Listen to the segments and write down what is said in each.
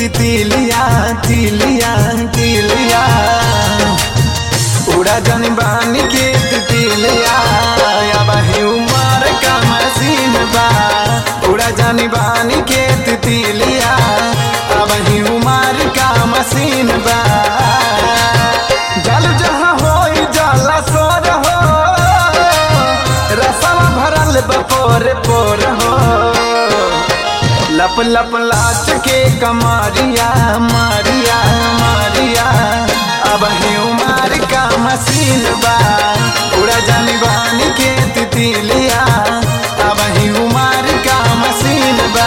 तितलिया तिलिया तिलिया उड़ा जानी बानी के तितलिया अब ही उमर का मसीन बा उड़ा जानी बानी के तितलिया अब ही उमर का मसीन बा जल जहाँ हो जाला सोर हो रसम भरल बपोर पोर हो लप लप लाच के कमारिया मारिया मारिया अब ही उमार का मसीन बा उड़ा जानी बानी के तितलिया अब ही उमार का मसीन बा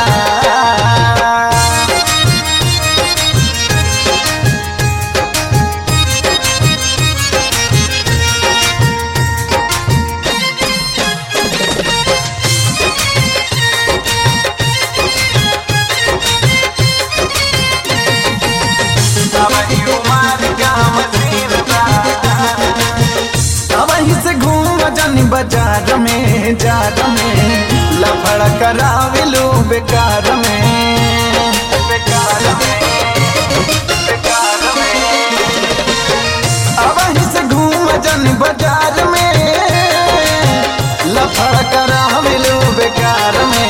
अबही उमर का मसीन बा। अबही से घूम जानी बाजार में जार में लफड़ कराविलू बेकार में बेकार में बेकार में अबही से घूम जानी बाजार में लफड़ कराविलू बेकार में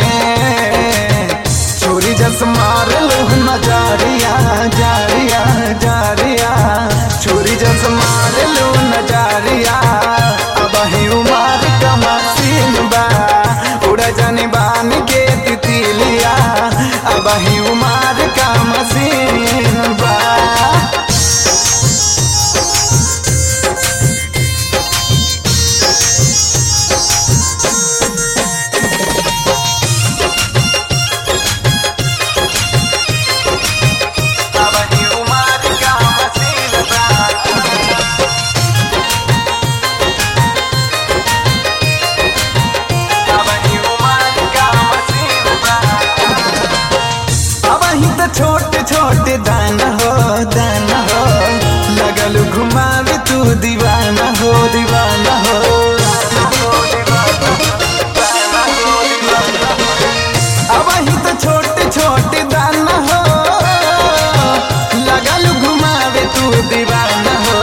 चोरी जस मार लो नजारिया जारिया जारिया चोरी जस मार लो नजारिया अब ही उमार का मसीन बा उड़ा जाने बान के तितलिया अब ही उमार का मसीन बा अबही उमर का मसीन बा। अबही उमर का मसीन बा। अबही तो छोटे छोटे दाना हो दाना हो लगल घुमावे तू दीवाना हो दीवाना हो अबही तो छोटे छोटे दाना हो लगल घुमावे तू दीवाना हो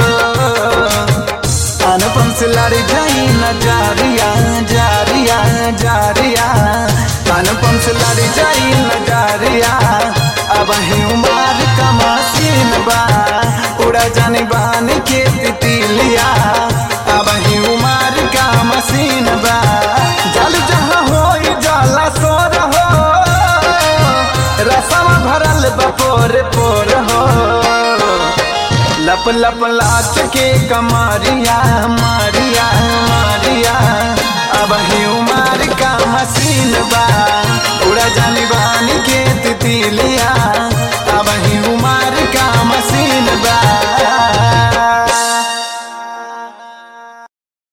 अनुपम से लड़ी जाई न जारिया जारिया जारिया अनुपम से लड़ी जाई न जारिया अब ही उमार का मसीन बा उड़ा जाने बान के तितलिया अब ही उमार का मसीन बा जल जहाँ हो जाला सोर हो रसम भरल बपोर पोर हो लप लप लाच के कमारिया मारिया मारिया